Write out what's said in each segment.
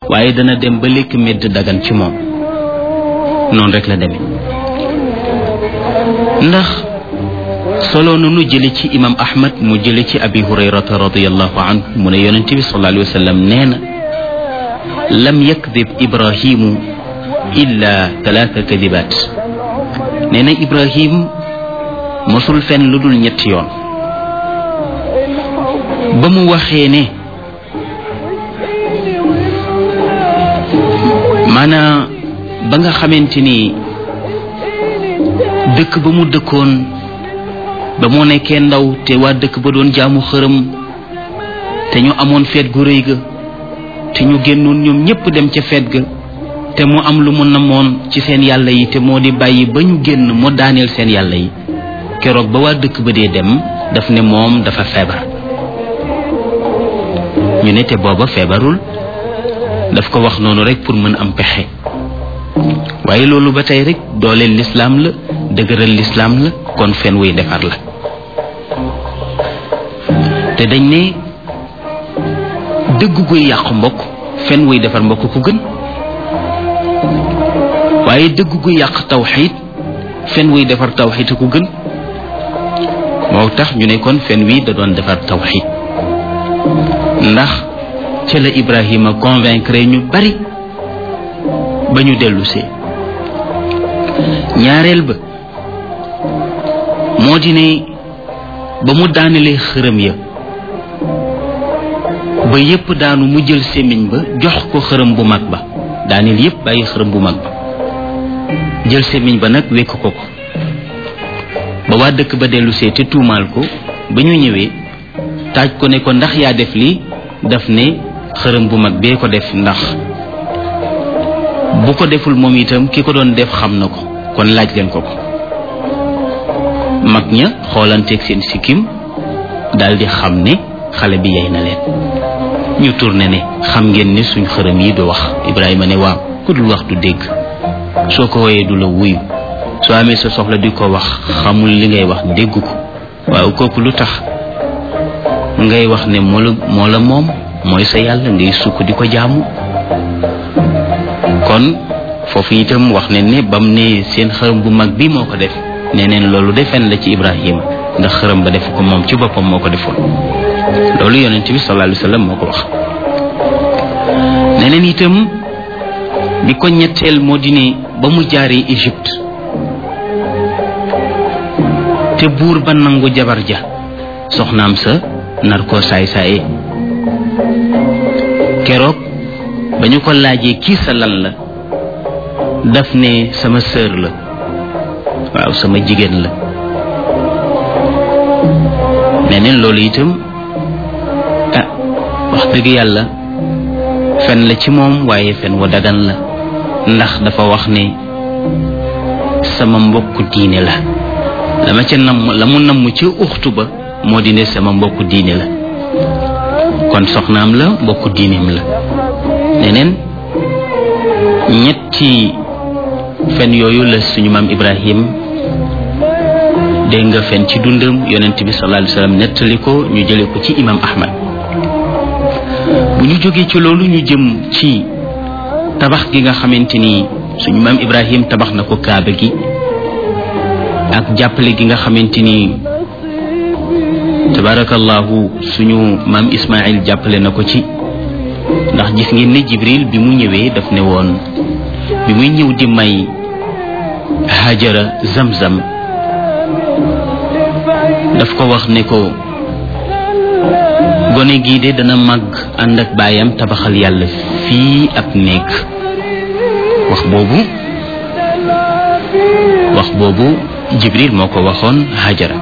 waaye dana dem ba lekk medd dagan ci moom noonu rek la demee ndax solo nu nu jële ci imam ahmad mu jële ci abi hurayrata radiallahu anhu mu ne yonent bi sallallahu alayhi wa sallam nee na lam yakdib ibrahimu illa talaata kadibaat nee na ibrahim mosul fen lu dul ñetti yoon ba mu waxee ne maanaa ba nga xamante ni dëkk ba mu dëkkoon ba mu nekkee ndaw te waa dëkk ba doon jaamu xërëm te ñu amoon feet gu rëy ga te ñu génnoon ñoom ñépp dem ca feet ga te mu am lu mu namoon ci seen yàlla yi te moo di bàyyi ba ñu génn mu daaneel seen yàlla yi keroog ba waa dëkk ba dee dem daf ne moom dafa feebar ñu ne te booba feebarul daf ko wax noonu rek pour mën am pexe waaye loolu ba tey rek dooleel lislaam la dëgëral lislaam la kon fen wuy defar la te dañ ne dëgg guy yàq mbokk fen wuy defar mbokk ku gën waaye dëgg guy yàq tawxiid fen wuy defar tawxiid ku gën moo tax ñu ne kon fen wi da doon defar tawxiid ndax ca la Ibrahima convaincre ñu bari ba ñu dellusee ñaareel ba moo di ne ba mu daanelee xërëm ya ba yépp daanu mu jël sémmiñ ba jox ko xërëm bu mag ba daaneel yépp bàyyi xërëm bu mag ba jël sémmiñ ba nag wekk ko ko ba waa dëkk ba dellusee te tuumaal ko ba ñu ñëwee taaj ko ne ko ndax yaa def lii daf ne xërëm bu mag bee ko def ndax bu ko deful moom itam ki ko doon def xam na ko kon laaj leen ko ko mag ña xoolanteeg seen sikkim daldi xam ne xale bi yey na leen ñu tourné ne xam ngeen ne suñ xërëm yi du wax Ibrahima ne waaw ku dul wax du dégg soo ko woyee du la wuyu soo amee sa soxla di ko wax xamul li ngay wax dégg ko waaw kooku lu tax ngay wax ne moo la moo la moom mooy sa yàlla ngay sukk di ko jaamu kon foofu itam wax ne ne bam ne seen xërëm bu mag bi moo ko def nee neen loolu defen la ci Ibrahima ndax xërëm ba def ko moom ci boppam moo ko defoon loolu yonent bi sallallahu alayhi wa sallam moo ko wax neneen itam bi ko ñetteel moo di ne ba mu jaaree Égypte te buur ba nangu jabar ja soxnaam sa nar koo saay saaye keroog ba ñu ko laajee kii sa lan la daf ne sama sœur la waaw sama jigéen la neneen loolu itam ah wax dëgg yàlla fen la ci moom waaye fen wa dagan la ndax dafa wax ne sama mbokku diine la la ma ca namm la mu namm ca uxtu ba moo di ne sama mbokku diine la kon soxnaam la mbokku diineem la neneen ñetti fen yooyu la suñu maam Ibrahim dégg nga fen ci dundam yonent bi sallallahu alayhi wasallam nettali ko ñu jële ko ci imam Ahmad bu ñu jógee ci loolu ñu jëm ci tabax gi nga xamante ni suñu maam Ibrahim tabax na ko kaaba gi ak jàppale gi nga xamante ni tabarakallahu suñu maam Ismaïl jàppale na ko ci ndax gis ngeen ne Jibril bi mu ñëwee daf ne woon bi muy ñëw di may Hajara Zamzam daf ko wax ne ko gone gii de dana màgg ànd ak baayam tabaxal yàlla fii ab néeg wax boobu wax boobu Jibril moo ko waxoon Hajara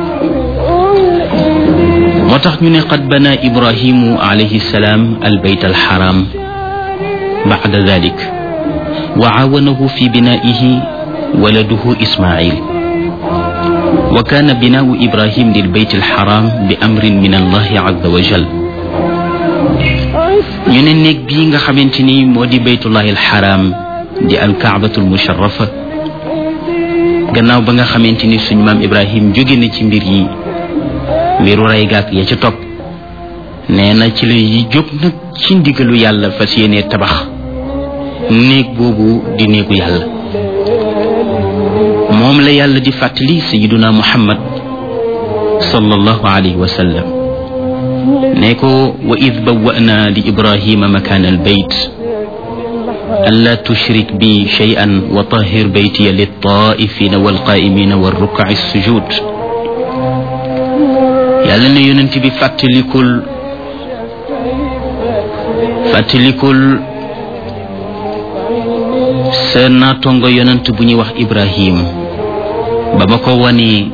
moo tax ñu ne qad bana ibrahimu alayhi salaam albayt alxaram bacda dalik wa caawanahu fi binaihi waladuhu ismail wa kaana binaau ibrahim lilbayt alxaram bi amrin min allahi azza wa jal ñu ne néeg bii nga xamante ni moo di baytullahi alxaram di alkaabatu almusharafa gannaaw ba nga xamante ni suñu maam ibrahim jóge na ci mbir yi mbiru rey gaak ya ca topp nee na ci lay jóg nag ci ndigalu yàlla fas yéene tabax néeg boobu di néegu yàlla moom la yàlla di fàttali sayiduna muhammad sallallahu alayhi wa sallam ne ko wa id bawwa'na li ibrahima makaana albayt an la tushrik bi shay'an wa tahir baytiya littaifina walqaimina warrukaci sujud yàlla ne yonent bi fàttalikul fàttalikul sa naatongo yonent bu ñuy wax ibrahim ba ma ko wanee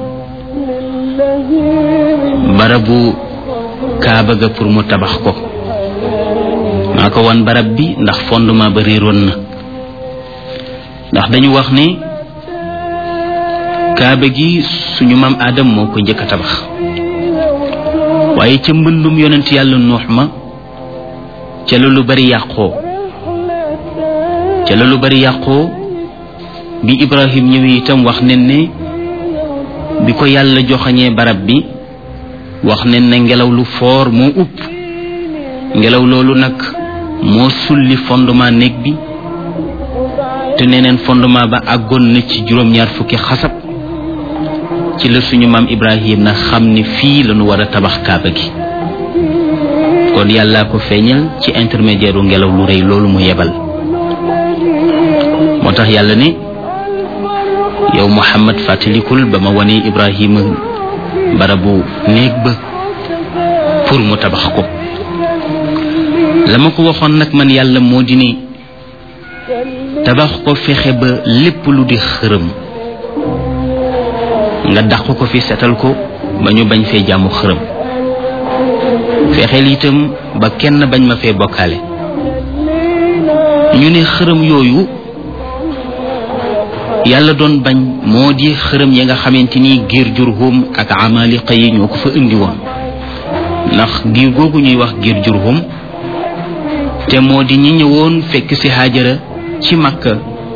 barabu kaaba ga pour mu tabax ko maa ko wan barab bi ndax fondement ba réeroon na ndax dañu wax ne kaaba gi suñu maam aadam moo ko njëkk a tabax waaye ca mbëndum yonent yàlla nuux ma ca la lu bari yàqoo ca la lu bari yàqoo bi ibrahim ñëwee itam wax nen ne bi ko yàlla joxañee barab bi wax nen ne ngelaw lu foor moo upp ngelaw loolu nag moo sulli fondement néeg bi te neneen fondement ba àggoon na ci juróom-ñaar fukki xasab ci la suñu maam ibrahim na xam ne fii lañu war a tabax kaaba gi kon yàllaa ko feeñal ci intermédiaire u ngelaw lu rëy loolu mu yebal moo tax yàlla ne yow muhammad fàttalikul ba ma wane ibrahima barabu néeg ba pour mu tabax ko la ma ko waxoon nag man yàlla moo di ne tabax ko fexe ba lépp lu di xërëm nga dàq ko fi setal ko ba ñu bañ fee jaamu xërëm fexeel itam ba kenn bañ ma fee bokkaale ñu ne xërëm yooyu yàlla doon bañ moo di xërëm ya nga xamante ni giir jurhum ak amaliqa yi ñoo ko fa indi woon ndax giir googu ñuy wax giir jurhum te moo di ñi ñëwoon fekk ci Haajara ci Makka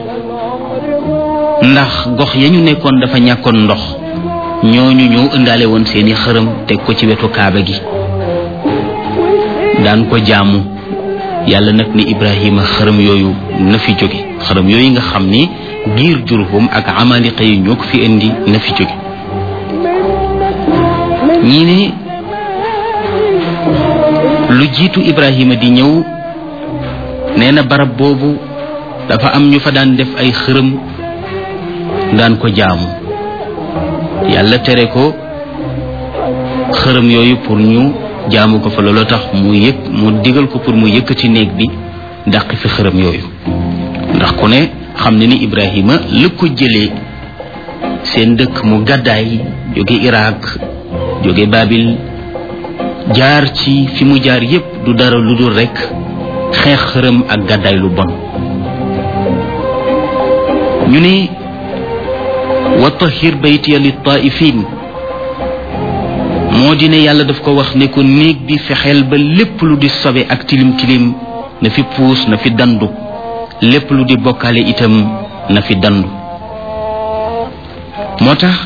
ndax gox ya ñu nekkoon dafa ñàkkoon ndox ñooñu ñoo ëndaale woon seeni xërëm teg ko ci wetu kaaba gi daan ko jaamu yàlla nag ni Ibrahima xërëm yooyu na fi jóge xërëm yooyu nga xam ni giir jurhum ak amaliqa yi ñoo ko fi indi na fi jóge ñii ne lu jiitu Ibrahima di ñëw nee na barab boobu dafa am ñu fa daan def ay xërëm daan ko jaamu yàlla tere ko xërëm yooyu pour ñu jaamu ko fa looloo tax mu yëg mu digal ko pour mu yëkkati néeg bi dàq fi xërëm yooyu ndax ku ne xam ne ni Ibrahima la ko jëlee seen dëkk mu gàddaay jóge Irak jóge Babil jaar ci fi mu jaar yépp du dara lu dul rekk xeex xërëm ak gàddaay lu bon ñu ne wa tahir baytiya li taifin moo di ne yàlla daf ko wax ne ko néeg bi fexeel ba lépp lu di sobe ak tilim tilim na fi puus na fi dandu lépp lu di bokkaale itam na fi dandu moo tax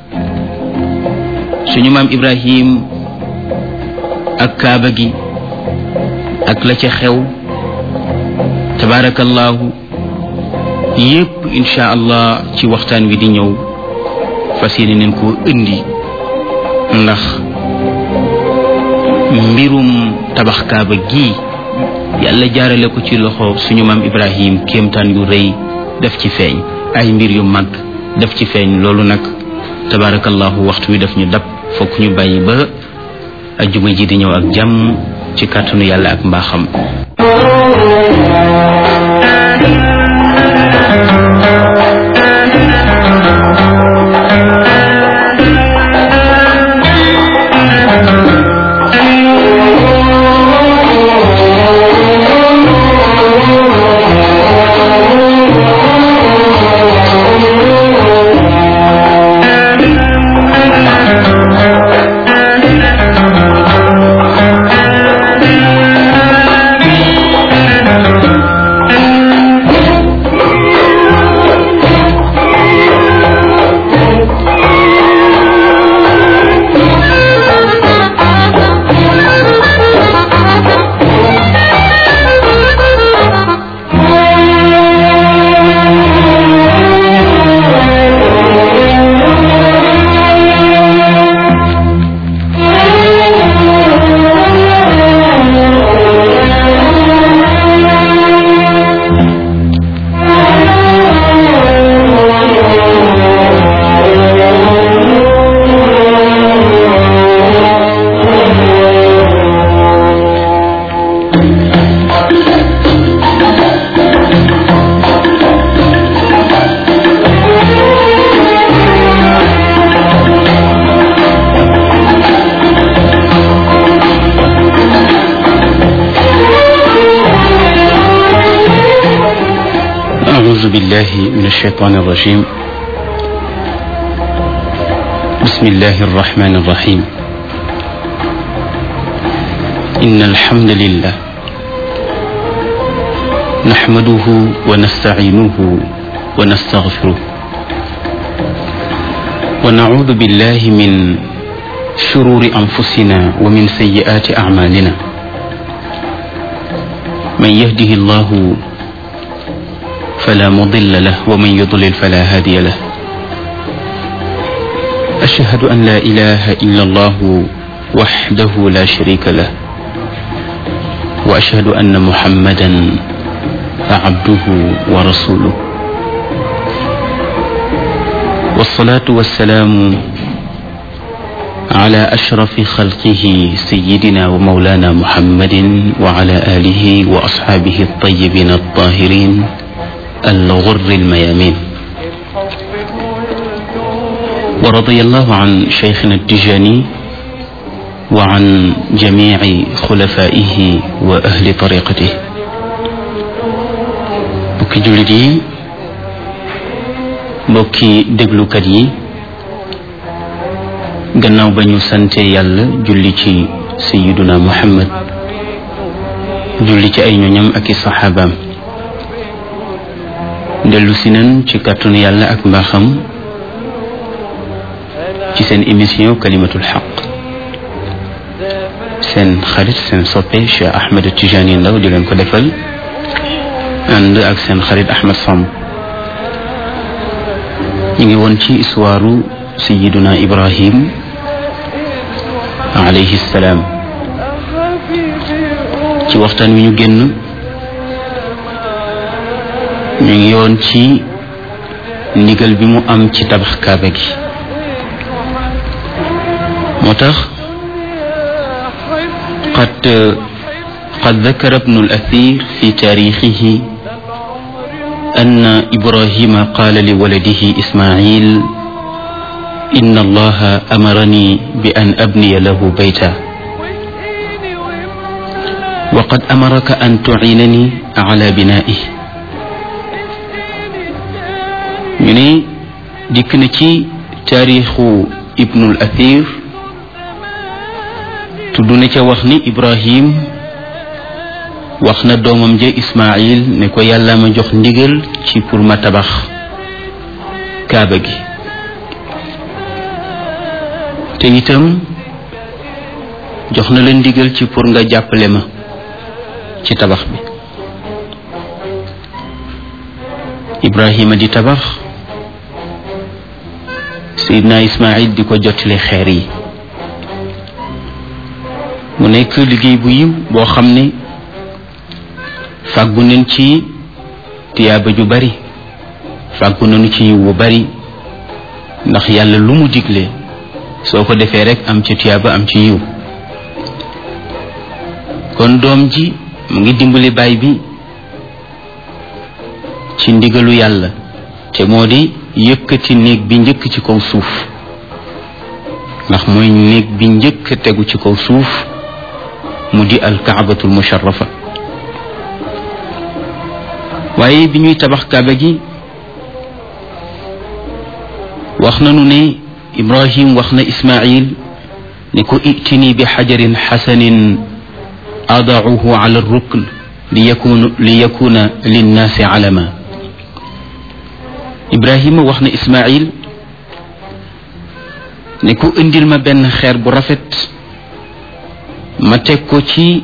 suñu maam Ibrahim ak kaaba gi ak la ca xew tabaarakallaahu yépp insha allah ci waxtaan wi di ñëw fas yéene neen koo indi ndax mbirum tabax kaaba gi yàlla jaarale ko ci loxo suñu maam ibrahim kéemtaan yu rëy def ci feeñ ay mbir yu mag def ci feeñ loolu nag tabarakallahu waxtu wi daf ñu dab fokk ñu bàyyi ba ajjuma ji di ñëw ak jàmm ci kàttanu yàlla ak mbaaxam أعوذ بالله من الشيطان الرجيم بسم الله الرحمن الرحيم إن الحمد لله نحمده ونستعينه ونستغفره ونعوذ بالله من شرور أنفسنا ومن سيئات أعمالنا من يهده الله فلا مضل له ومن يضلل فلا هادي له أشهد أن لا إله إلا الله وحده لا شريك له وأشهد أن محمدا عبده ورسوله والصلاة والسلام على أشرف خلقه سيدنا ومولانا محمد وعلى آله وأصحابه الطيبين الطاهرين الغر الميامين ورضي الله عن شيخنا التجاني وعن جميع خلفائه وأهل طريقته mbokki jullit yi mbokki déglukat yi gannaaw ba ñu sante yàlla julli ci sayiduna muhammad julli ci ay ñoñam ak i saxaabaam dellu si nan ci kàttanu yàlla ak mbaaxam ci seen émission kalimatul xaq seen xarit seen soppe Cheikh Ahmed Tijani Ndaw di leen ko defal ànd ak seen xarit Ahmed Samb ñu ngi woon ci histoire sayiduna Ibrahim alayhi salaam ci waxtaan wi ñu génn ñu ngi yoon ci ndigal bi mu am ci tabax kaaba gi moo tax qad qad dakara ibnu al-athir fi taarixihi أن إبراهيم قال لولده إسماعيل إن الله أمرني بأن أبني له بيتا وقد أمرك أن تعينني على بنائه ñu ne dikk na ci taarixu ibnul athir tudd na ca wax ni ibrahim wax na doomam ja ismail ne ko yàlla ma jox ndigal ci pour ma tabax kaaba gi te itam jox na la ndigal ci pour nga jàppale ma ci tabax bi ibrahima di tabax Seydina Ismaïl di ko jottali xeer yi mu nekk liggéey bu yiw boo xam ne fàggu nañ ci tiyaaba ju bari fàggu nañu ci yiw bu bari ndax yàlla lu mu digle soo ko defee rek am ci tiyaaba am ci yiw kon doom ji mu ngi dimbali baay bi ci ndigalu yàlla te moo di yëkkati néeg bi njëkk ci kaw suuf ndax mooy néeg bi njëkk tegu ci kaw suuf mu di alkaabatul musharrafa waaye bi ñuy tabax kaaba gi wax nanu ne ibrahim wax na ismail ne ko itini bi xajarin xasanin adauhu ala rukn li yakuna li yakuna linnaasi alama ibrahima wax na ismail ne ko indil ma benn xeer bu rafet ma teg ko ci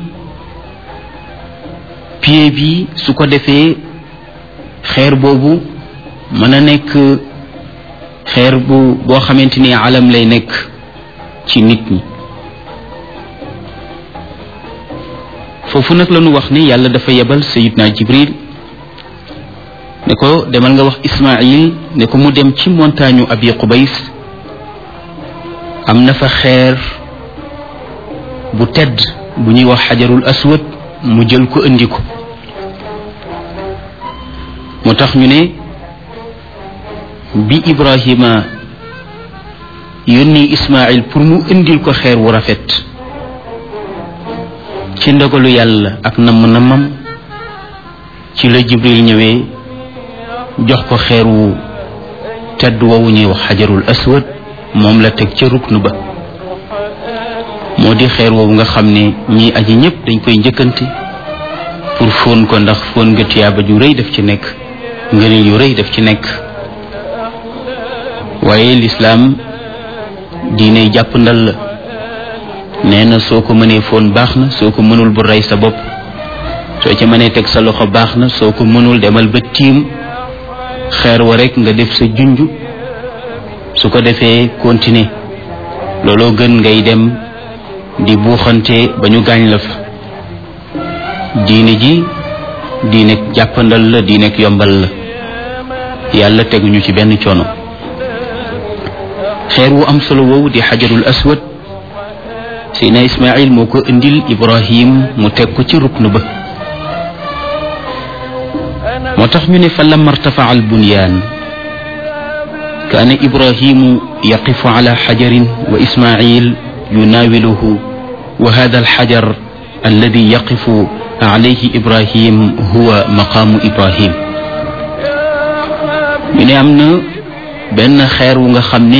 pied bi su ko defee xeer boobu mën a nekk xeer bu boo xamante ni alam lay nekk ci nit ñi foofu nag la ñu wax ni yàlla dafa yebal sayidna jibril ne ko demal nga wax ismail ne ko mu dem ci montagne abi qubays am na fa xeer bu tedd bu ñuy wax xajarul aswad mu jël ko indi ko moo tax ñu ne bi ibrahima yónni ismail pour mu indil ko xeer wu rafet ci ndogalu yàlla ak namm nammam ci la jibril ñëwee jox ko xeer wu tedd woowu ñuy wax xajarul aswad moom la teg ca ruknu ba moo di xeer woowu nga xam ne ñii aji ñëpp dañ koy njëkkante pour fóon ko ndax fóon nga tiyaaba ju rëy daf ci nekk ngëneel yu rëy daf ci nekk waaye lislaam diine jàpp ndal la nee na soo ko mënee fóon baax na soo ko mënul bu rey sa bopp soo ca mënee teg sa loxo baax na soo ko mënul demal ba tiim xeer wa rek nga def sa junj su ko defee continuer looloo gën ngay dem di buuxante ba ñu gaañ la fa diine ji diine jàppandal la diine yombal la yàlla teguñu ci benn coono xeer wu am solo woowu di xajarul aswad Seydina Ismaïl moo ko indil Ibrahim mu teg ko ci ruknu ba moo tax ñu ne fa lamma irtafaa albunyaan kaana Ibrahimu yaqifu ala xajarin wa Ismaïl yunaawiluhu wa hada alxajar alladi yaqifu alayhi Ibrahim huwa maqaamu Ibrahim ñu ne am na benn xeer wu nga xam ne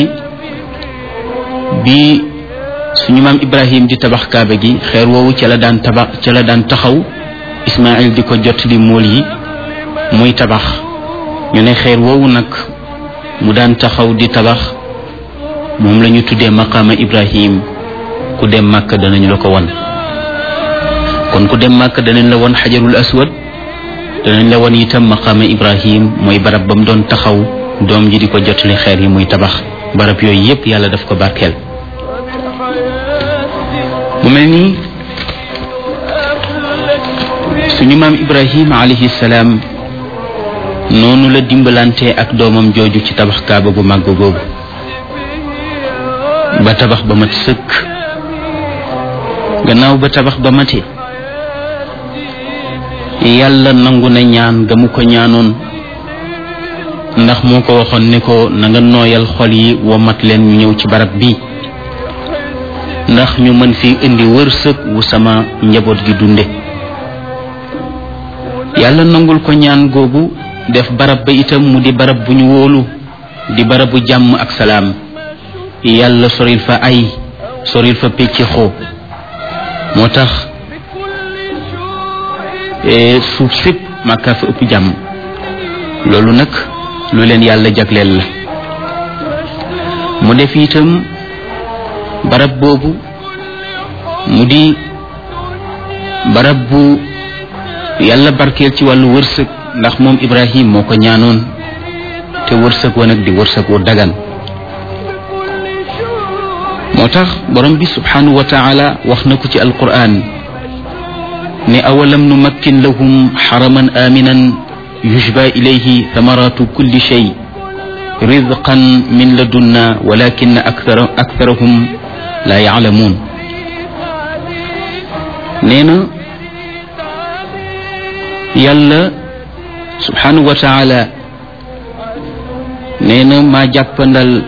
bi suñu maam Ibrahim di tabax kaaba gi xeer woowu ca la daan tabax ca la daan taxaw Ismaïl di ko jot li mool yi muy tabax ñu ne xeer woowu nag mu daan taxaw di tabax moom la ñu tuddee maqaama Ibrahim ku dem màkk danañ la ko won kon ku dem màkk danañ la won xajarul aswad danañ la won itam maqaama Ibrahim mooy barab ba mu doon taxaw doom ji di ko jotali xeer yi muy tabax barab yooyu yépp yàlla daf ko barkeel mu mel ni suñu maam Ibrahim alayhi salaam noonu la dimbalante ak doomam jooju ci tabax kaaba gu màgg googu ba tabax ba mat sëkk gannaaw ba tabax ba mate yàlla nangu na ñaan ga mu ko ñaanoon ndax moo ko waxoon ne ko na nga nooyal xol yi wa mat leen ñu ñëw ci barab bi ndax ñu mën fi indi wërsëg wu sama njaboot gi dunde yàlla nangul ko ñaan googu def barab ba itam mu di barab bu ñu wóolu di barabu jàmm ak salaam yàlla soril fa ay soril fa pecc xoo moo tax suuf sépp màkkaa fa ëpp jàmm loolu nag lu leen yàlla jagleel la mu def itam barab boobu mu di barab bu yàlla barkeel ci wàllu wërsëg ndax moom Ibrahim moo ko ñaanoon te wërsëg wa nag di wërsëg wu dagan moo tax borom bi subhanahu wa taala wax na ko ci alquran ne awalam numakkin lahum xaraman aminan yujba ilayhi thamaratu kulli shay rizqan min ladunna walakin akthara aktharahum la yaalamuun nee na yàlla subhanahu wa taala nee na maa jàppandal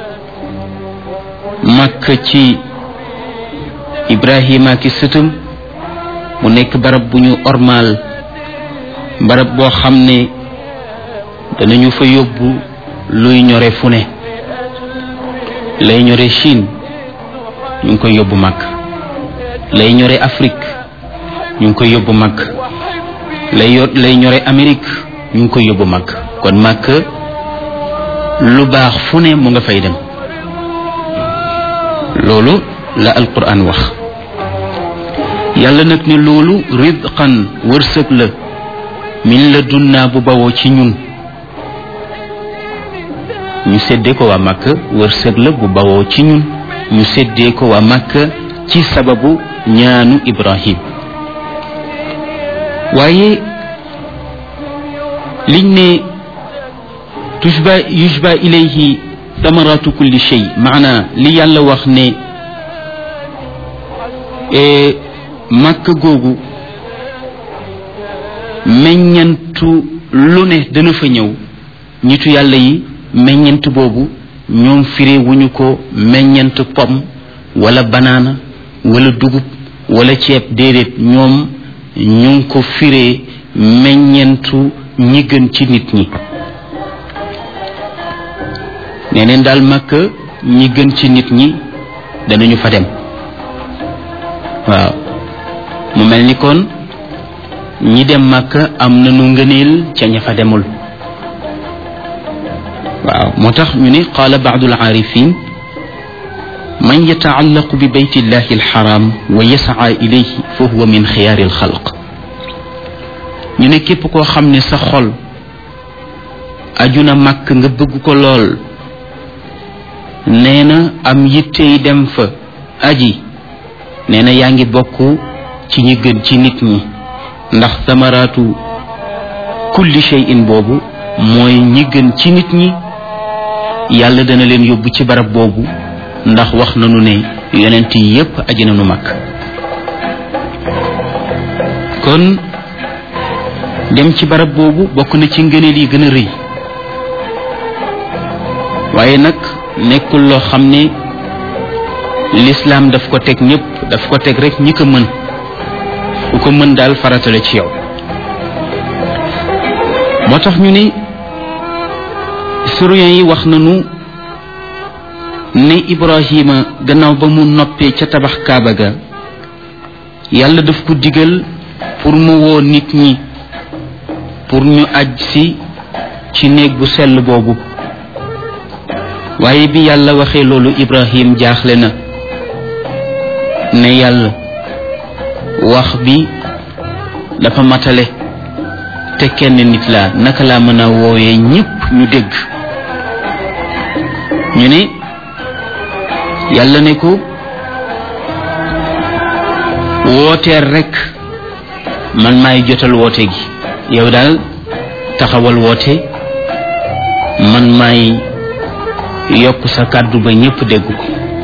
màkk ci ibrahima ki sëtam mu nekk barab bu ñu ormaal barab boo xam ne danañu fa yóbbu luy ñore fu ne lay ñore Chine ñu ngi koy yóbbu màkk lay ñore Afrique ñu ngi koy yóbbu màkk lay yor lay ñore Amérique ñu ngi koy yóbbu màkk kon màkk lu baax fu ne mu nga fay dem loolu la alquran wax yàlla nag ne loolu rizqan wërsëg la min la dunnaa bu bawoo ci ñun ñu séddee ko waa màkk wërsëg la bu bawoo ci ñun ñu séddee ko waa màkk ci sababu ñaanu ibrahim waaye liñ ne tujba yujba ilayhi samaratu kulli shay maana li yàlla wax ne màkk googu meññantu lu ne dana fa ñëw ñitu yàlla yi meññant boobu ñoom firé wuñu ko meññant pom wala banaana wala dugub wala ceeb déedéet ñoom ñu ngi ko firé meññentu ñi gën ci nit ñi nee neen daal màkk ñi gën ci nit ñi danañu fa dem waaw mu mel ni kon ñi dem màkk am na nu ngëneel ca ña fa demul waaw moo tax ñu ne qaala baadu alaarifin man yataallaqu bi bayti illahi alxaram wa yasaa ilayhi fa huwa min xiyaari alxalq ñu ne képp koo xam ne sa xol aju na màkk nga bëgg ko lool nee na am yittey dem fa aji nee na yaa ngi bokk ci ñi gën ci nit ñi ndax samaraatu kulli shay'in boobu mooy ñi gën ci nit ñi yàlla dana leen yóbbu ci barab boobu ndax wax nañu ne yonent yi yépp aji nañu mag kon dem ci barab boobu bokk na ci ngëneel yi gën a rëy waaye nag nekkul loo xam ne lislaam daf ko teg ñépp daf ko teg rek ñi ko mën ku ko mën daal faratale ci yow moo tax ñu ne historiens yi wax nañu ne Ibrahima gannaaw ba mu noppee ca tabax Kaaba ga yàlla daf ko digal pour mu woo nit ñi pour ñu aj si ci néeg bu sell boobu waaye bi yàlla waxee loolu Ibrahim jaaxle na ne yàlla wax bi dafa matale te kenn nit laa naka laa mën a woowee ñépp ñu dégg ñu ne yàlla ne ko wooteel rekk man maay jotal woote gi yow daal taxawal woote man maay yokk sa kàddu ba ñépp dégg ko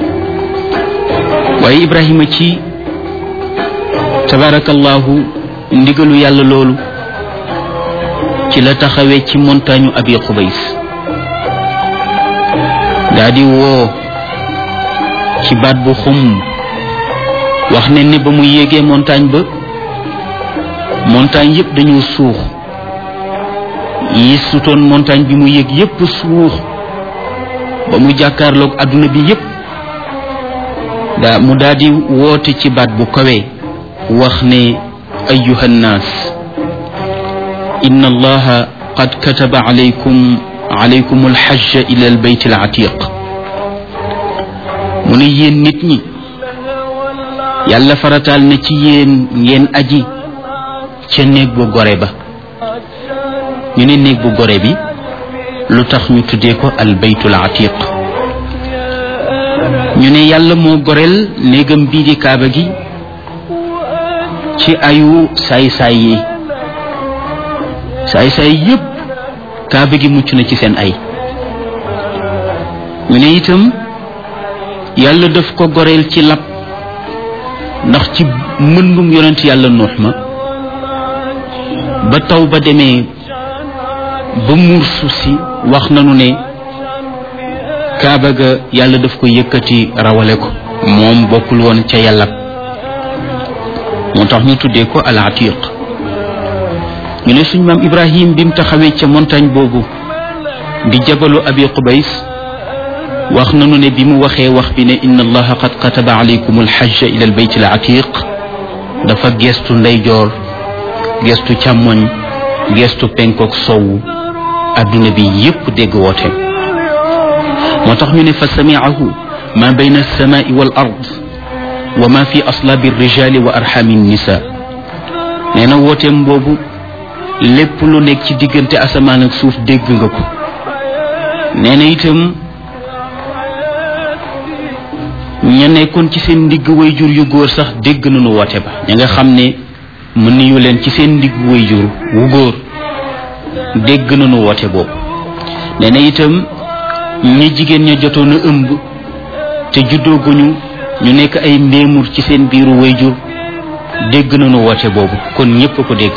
waaye Ibrahima ci tabarakallahu ndigalu yàlla loolu ci la taxawee ci montagne abi xubays daa di woo ci baat bu xum wax ne ni ba mu yéegee montagne ba montagne yépp dañoo suux yi sutoon montagne bi mu yéeg yépp suux ba mu jàkkaarloog adduna bi yépp daa mu daal di woote ci baat bu kawe wax ne ayuha nnaas inna allaha qad kataba alaykum alaykum alxajja ila albayt alatiq mu ne yéen nit ñi yàlla farataal na ci yéen ngeen aji ca néeg bu gore ba ñu ne néeg bu gore bi lu tax ñu tuddee ko albaytul atiq ñu ne yàlla moo goreel néegam bii di kaaba gi ci ayu saay-saay yi saay-saay yépp kaaba gi mucc na ci seen ay ñu ne itam yàlla daf ko goreel ci lab ndax ci mëndum yonent yàlla nuux ma ba taw ba demee ba muur suuf si wax nanu ne kaaba ga yàlla daf ko yëkkati rawale ko moom bokkul woon ca yàlla moo tax ñu tuddee ko al atiq ñu ne suñ maam ibrahim bi mu taxawee ca montagne boobu di jabalu abi qubays wax nanu ne bi mu waxee wax bi ne inna allaha qad kataba alaykum alxajja ila albayt al atiq dafa gestu ndeyjoor gestu càmmoñ gestu penkook sowu adduna bi yépp dégg woote moo tax ñu ne fa samiahu ma bayna alsamai wal ard wa ma fi aslaabi alrijali wa arxami nisa nee na wooteem boobu lépp lu nekk ci diggante asamaan ak suuf dégg nga ko nee na itam ña nekkoon ci seen ndigg wayjur yu góor sax dégg nañu woote ba ña nga xam ne mën niyu leen ci seen ndigg wayjur wu góor dégg nañu woote boobu nee na itam ñi jigéen ña jotoon a ëmb te juddooguñu ñu nekk ay mbéemur ci seen biiru wayjur dégg nañu woote boobu kon ñépp ko dégg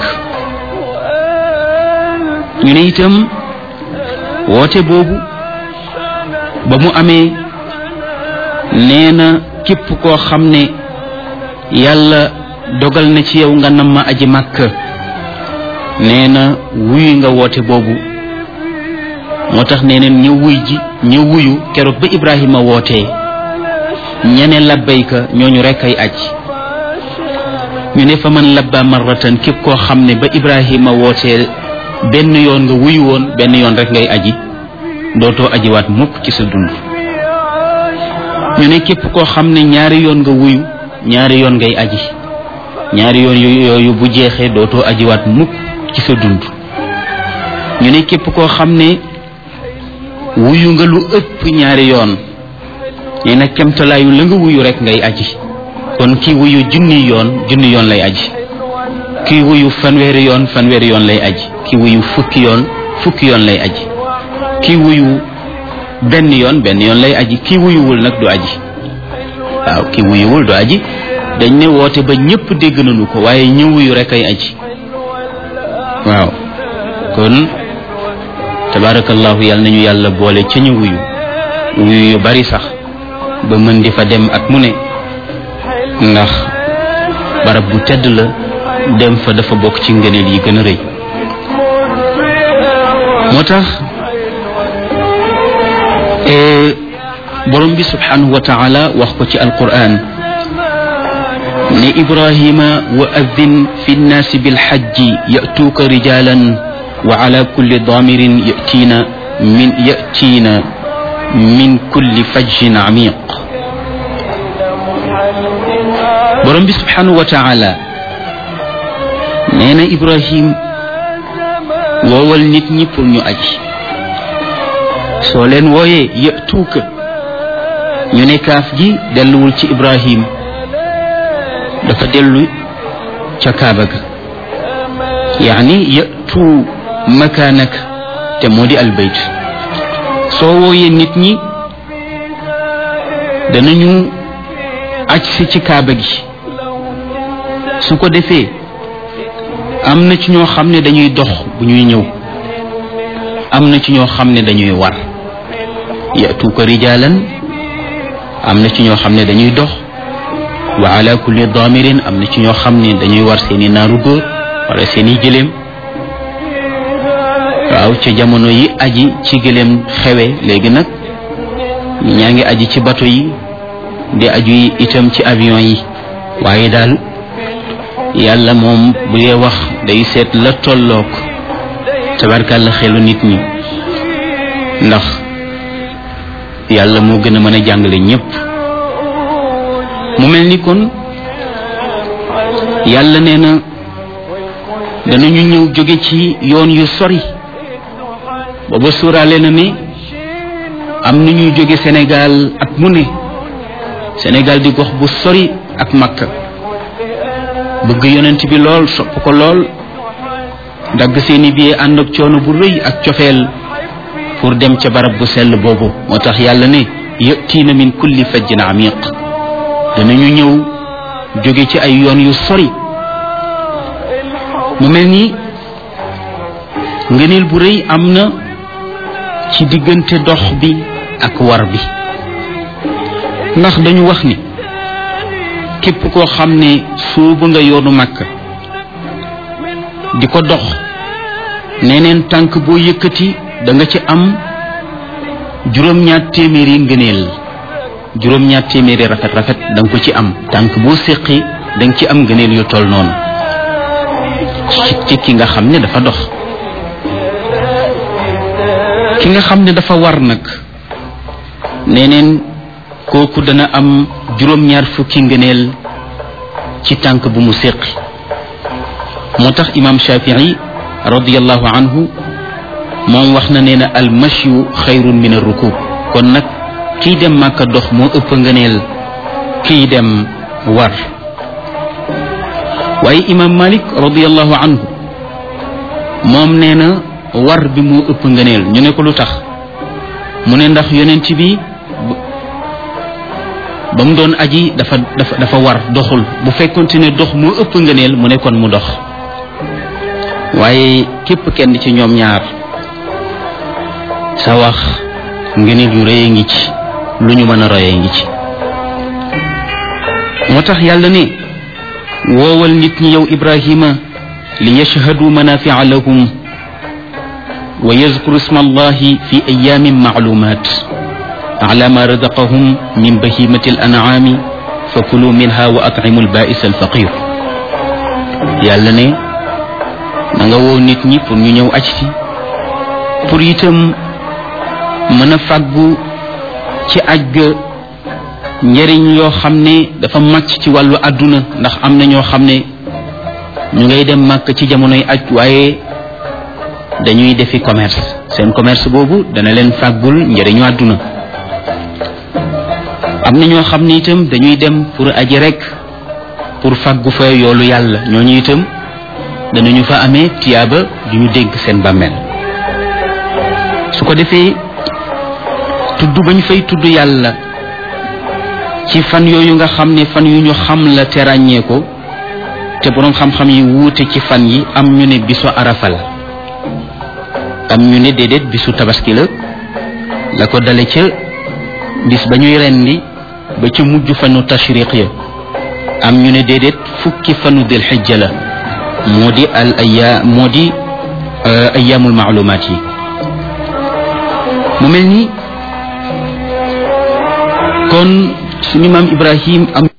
ñu ne itam woote boobu ba mu amee nee na képp koo xam ne yàlla dogal na ci yow nga nam ma aji màkk nee na wuy nga woote boobu moo tax nee neen ñëw wuy ji ñëw wuyu keroog ba ibrahima wootee ñene labbayka ñooñu rekk ay aj ñu ne fa man labba marratan képp koo xam ne ba ibrahima wootee benn yoon nga wuyu woon benn yoon rek ngay aji dootoo ajiwaat mukk ci sa dund ñu ne képp koo xam ne ñaari yoon nga wuyu ñaari yoon ngay aji ñaari yoon yooyu bu jeexee dootoo ajiwaat mukk ci sa dund ñu ne képp koo xam ne wuyu nga lu ëpp ñaari yoon nee na kemtalaayu la nga wuyu rek ngay aji kon kii wuyu junni yoon junni yoon lay aji kii wuyu fanweeri yoon fanweeri yoon lay aji kii wuyu fukki yoon fukki yoon lay aji kii wuyu benn yoon benn yoon lay aji kii wuyuwul nag du aji waaw kii wuyuwul du aji dañ ne woote ba ñëpp dégg nañu ko waaye ñëw wuyu rek ay aji waaw kon tabarakallahu yàlla nañu yàlla boole ca ñu wuyu wuyu yu bari sax ba mën di fa dem at mu ne ndax barab bu tedd la dem fa dafa bokk ci ngëneel yi gën a rëy moo tax borom bi subhanahu wa taala wax ko ci alquran ne ibrahima wa adin fi nnaasi bilxajji yatuuka rijalan wa ala kulli damirin yatiina min yatiina min kulli fajjin amiq borom bi subhanahu wa taala nee na ibrahim woowal nit ñi pour ñu aji soo leen wooyee yatuuka ñu ne kaaf gi delluwul ci ibrahim dafa dellu ca kaaba ga yaani yatu makaanak te moo di albayt soo wooyee nit ñi danañu aj si ci kaaba gi su ko defee am na ci ñoo xam ne dañuy dox bu ñuy ñëw am na ci ñoo xam ne dañuy war yatuuka rijaalan am na ci ñoo xam ne dañuy dox wa ala kulli damirin am na ci ñoo xam ne dañuy war seeni naaru góor wala seeni gëléem waaw ca jamono yi aji ci gëléem xewe léegi nag ñaa ngi aji ci bato yi di aju yi itam ci avion yi waaye daal yàlla moom bu dee wax day seet la tollook tabarkàlla xelu nit ñi ndax yàlla moo gën a mën a jàngale ñépp mu mel ni kon yàlla nee na danañu ñëw jóge ci yoon yu sori booba suuraale na ne am na ñuy jóge Sénégal at mu ne Sénégal di gox bu sori ak Makka bëgg yonent bi lool sopp ko lool dagg seeni billet ànd ak coono bu rëy ak cofeel pour dem ca barab bu sell boobu moo tax yàlla ne yatiina min kulli fajjin amiq danañu ñëw jóge ci ay yoon yu sori mu mel ni ngëneel bu rëy am na ci diggante dox bi ak war bi ndax dañu wax ni képp koo xam ne suubu nga yoonu màkk di ko dox neneen tànk boo yëkkati da nga ci am juróom-ñaar téeméeri ngëneel juróom-ñaar téeméeri rafet rafet da nga ko ci am tànk boo séqi da nga ci am ngëneel yu toll noonu ci ki nga xam ne dafa dox ki nga xam ne dafa war nag neneen kooku dana am juróom-ñaar fukki ngëneel ci tànk bu mu séqi moo tax imam shafii radiallahu anhu moom wax na nee na al mashyu xayrun min ar rukub kon nag kiy dem màkka dox moo ëpp ngëneel kiy dem war waaye imam malik radiallahu anhu moom nee na war bi moo ëpp ngëneel ñu ne ko lu tax mu ne ndax yonent bi ba mu doon aji dafa dafa dafa war doxul bu fekkonte ne dox moo ëpp ngëneel mu ne kon mu dox waaye képp kenn ci ñoom ñaar sa wax ngëneel yu rëy ngi ci lu ñu mën a royee ngi ci moo tax yàlla ne woowal nit ñi yow ibrahima li yashhadu manafia lahum wa yazkuru isma allahi fi ayamin maalumat ala ma razaqahum min bahimati al an'ami fa kulu minha wa at'imu al ba'is al faqir yàlla ne na nga woo nit ñi pour ñu ñëw aj si pour itam mën a fàggu ci aj ga njëriñ yoo xam ne dafa màcc ci wàllu àdduna ndax am na ñoo xam ne ñu ngay dem màkk ci jamonoy aj waaye dañuy defi commerce seen commerce boobu dana leen fàggul njëriñu àdduna am na ñoo xam ne itam dañuy dem pour aji rek pour fàggu fa yoolu yàlla ñooñu itam danañu fa amee tiyaaba du ñu dégg seen bàmmeel su ko defee tudd bañ fay tudd yàlla ci fan yooyu nga xam ne fan yu ñu xam la te ràññee ko te boroom xam-xam yi wuute ci fan yi am ñu ne bisu arafa la am ñu ne déedéet bisu tabaski la la ko dale ca bis ba ñuy rendi ba ca mujj fanu tashriq ya am ñu ne déedéet fukki fanu dil xijja la moo di al aya moo di ayaamul maalumaat yi mu mel ni kon suñu maam Ibrahim am